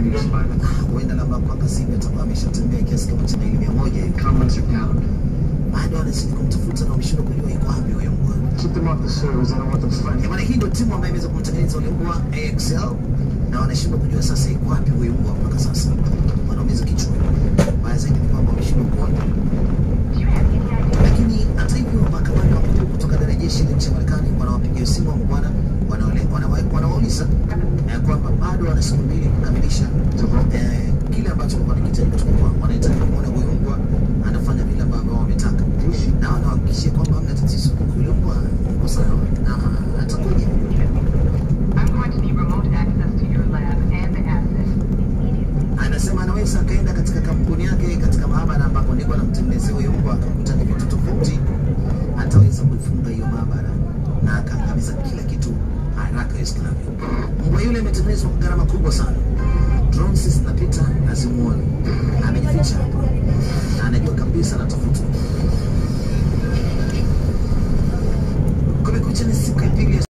huenda labda mpaka sivi atakuwa ameshatembea kiasi kama cha maili mia moja hivi. bado anazidi kumtafuta na wameshindwa kujua yuko wapi huyo mbwa. Eh, Bwana, hii ndio timu ambayo imeweza kumtengeneza ule mbwa AXL na wanashindwa kujua sasa yuko wapi huyo mbwa mpaka sasa, wanaumiza kichwa. Baya zaidi ni kwamba wameshindwa kuona lakini hata hivyo makamanda wakuu kutoka ndani ya jeshi la nchi ya Marekani wanawapigia simu wa bwana wanaole- wanawa- wanawauliza eh, kwamba bado wana siku mbili kukamilisha eh, kile ambacho walikuwa wanakihitaji kutoka kwao. Wanahitaji kumwona huyu mbwa anafanya vile ambavyo wao wametaka, na wanawahakikishia kwamba hamna tatizo, huyu mbwa yuko sawa na atakuja. I'm going to need remote access to your lab and the asset. Anasema anaweza akaenda katika kampuni yake katika maabara ambapo ndiko anamtengenezea huyo mbwa, akakuta ni vitu tofauti, ataweza kuifunga hiyo maabara na akaangamiza kila kitu haraka iwezekanavyo. Mbwa yule ametengenezwa kwa gharama kubwa sana, drones zinapita hazimuoni, amejificha hapa na anajua kabisa anatafutwa. Kumekucha ni siku ya pili ya